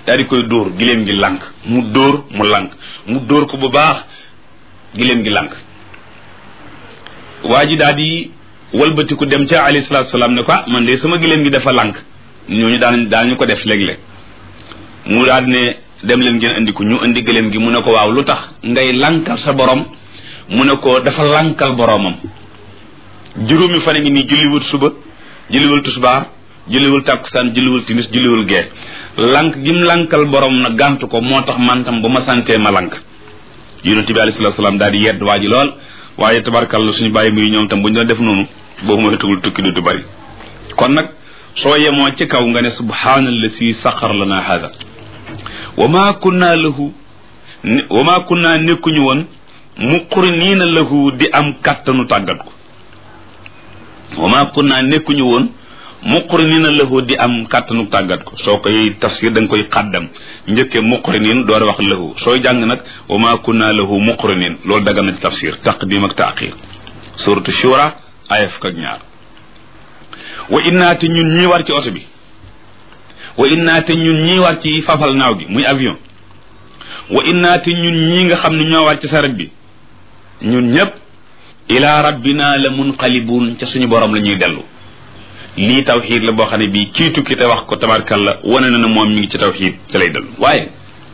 daal di koy dóor giléem gi lànk mu dóor mu lànk mu dóor ko bu baax giléem gi lànk waa ji daal di walbatiku dem ca alayhi salaatu salaam ne ko ah man de sama giléem gi dafa lànk ñooñu daan daan ñu ko def léeg-léeg mu daal ne dem leen ngeen andi ko ñu andi giléem gi mu ne ko waaw lu tax ngay lànkal sa borom mu ne ko dafa lànkal boromam juróomi fan a ngi nii julliwul suba julliwul tusbaar julliwul tàkkusaan julliwul timis julliwul gee lànk gim lànkal borom na gàntu ko moo tax man tam ba ma santee ma lànk yonent bi alayhi salaatu salaam daal di yedd waa ji lool waaye tabarkalla suñu bàyyi muy ñoom tam bu ñu doon def noonu boobu mooy tugul tukki du bari kon nag soo yemoo ci kaw nga ne subhaanallasi saxar lana hada wa ma kunna lahu wa ma kunna nekkuñu woon muqriniina lahu di am kàttanu tàggat ko wa ma kunna nekkuñu woon muqriniina lahu di am kàttanu tàggat ko soo koy tafsir da nga koy xàddam njëkkee muqrinin door wax lahu sooy jàng nag wa ma kunna lahu muqrinin loolu daga na ci tafsir taqdim ak taaxir suratu shura aya fukk ak ñaar wa innaate ñun ñii war ci oto bi wa innaate ñun ñii war ci fafal naaw gi muy avion wa innaate ñun ñii nga xam ne ñoo war ci saret bi ñun ñëpp ila rabbina la munqalibun ca suñu borom la ñuy dellu lii tawxiid la boo xam ne bii kii tukki te wax ko tabarkalla wane na ne moom mi ngi ci tawxiid te lay dellu waaye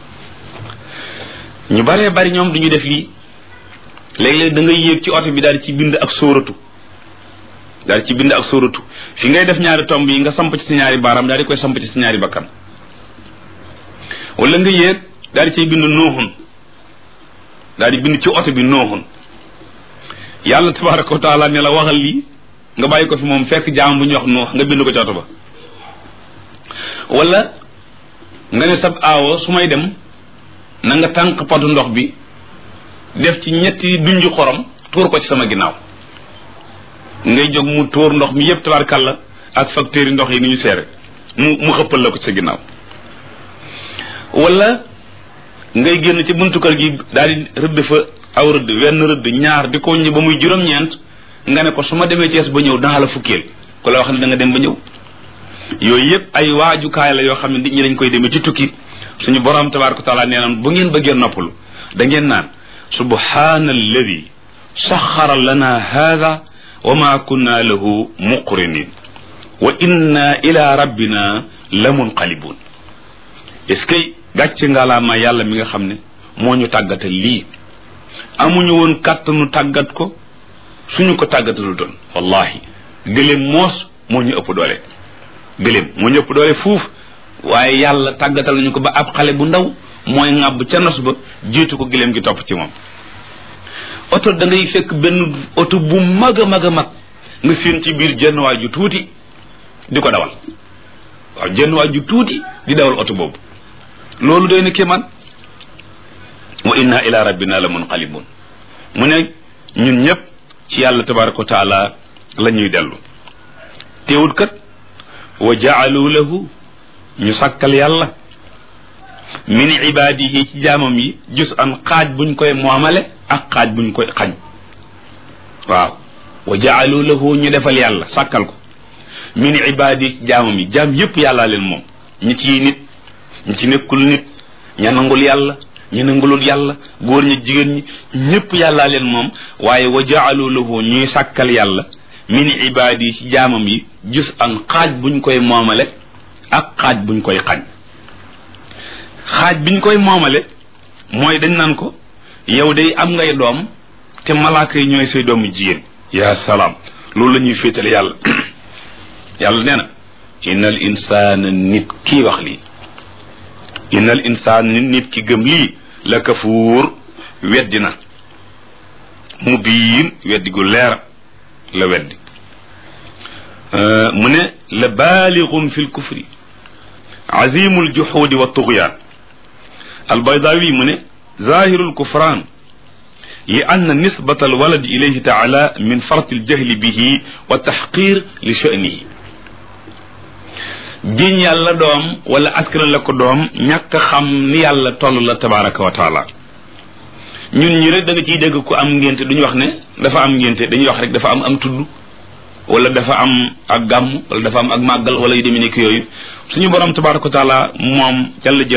ñu baree bari ñoom du ñu def lii léeg-léeg da ngay yéeg ci oto bi daal ci bind ak sóoratu daal ci bind ak sóoratu fi ngay def ñaari tomb yi nga samp ci si ñaari baaraam daal di koy samp ci si ñaari bakkan wala nga yéeg daal di cay bind nooxun daal di bind ci oto bi nooxun yàlla tabaraka wa taala ne la waxal lii nga bàyyi ko fi moom fekk jaam bu ñu wax noox nga bind ko ci oto ba wala nga ne sab aawo su may dem na nga tànk potu ndox bi def ci ñetti dunju xorom tuur ko ci sama ginnaaw ngay jóg mu tuur ndox mi yëpp tabarkalla ak facteurs yi ndox yi ni ñu seere mu mu xëppal la ko ci sa ginnaaw wala ngay génn ci buntu kër gi daal di rëdd fa aw rëdd wenn rëdd ñaar di ko ñi ba muy juróom-ñeent nga ne ko su ma demee Cees ba ñëw danaa la fukkeel ku la wax ne da nga dem ba ñëw yooyu yëpp ay waajukaay la yoo xam ne nit ñi dañ koy demee ci tukki suñu borom tabaraka taala nee naan bu ngeen bëggee noppalu da ngeen naan subhaana alladi saxara lana hada wa ma kunna lahu muqrinin wa inna ila rabbina la munqalibun est-ce que gàcce ngalaama yàlla mi nga xam ne moo ñu tàggatal lii amuñu woon kàttanu tàggat ko suñu ko tàggatalu doon wallahi gëléem moos moo ñu ëpp doole gëléem moo ñu ëpp doole fuuf waaye yàlla tàggatal nañu ko ba ab xale bu ndaw mooy ŋàbb ca nos ba jiitu ko gëléem gi topp ci moom oto da ngay fekk benn oto bu mag a mag a mag nga séen ci biir jenn waay ju tuuti di ko dawal waaw jenn waay ju tuuti di dawal oto boobu loolu doy na kéemaan wa inna ila rabbina la munqalibun mu ne ñun ñëpp ci yàlla tabaraka wa taala la ñuy dellu teewut kat wa jaalu lahu ñu sàkkal yàlla min ibaadihi ci jaamam yi jus an xaaj buñ koy moomale ak xaaj buñ koy xañ waaw wa jaalu lahu ñu defal yàlla sàkkal ko min ibaadihi ci jaamam yi jaam yépp yàllaa leen moom ñi ciy nit ñi ci nekkul nit ña nangul yàlla ñu nangulul yàlla góor ñi jigéen ñi ñépp yàllaa leen moom waaye wa jaalu lahu ñuy sàkkal yàlla min ibaadihi ci jaamam yi jus an xaaj buñ koy moomale ak xaaj buñ koy xañ xaaj biñ koy moomale mooy dañ naan ko yow day am ngay doom te malaaka yi ñooy say doomu jigéen yaa salaam loolu la ñuy féetale yàlla yàlla nee na innal insaana nit kii wax lii innal insaana nit nit ki gëm lii la kafuur weddi na mu biin weddi gu leer la weddi mu ne la baalixum fi lkufri azimu ljuxuudi wa tugyaan albaydawi mu ne zahiru lkufran li anna nisbata alwalad ilayhi taala min farti aljahli bihi wa taxqir li sha'nihi jiñ yàlla doom wala askan la ko doom ñàkk xam ni yàlla toll la tabaraka wa taala ñun ñi rek da nga ciy dégg ku am ngénte duñu wax ne dafa am ngénte dañuy wax rek dafa am am tudd wala dafa am ak gàmm wala dafa am ak màggal wala yu demee nekk yooyu suñu borom tabaraka wa taala moom jalla jël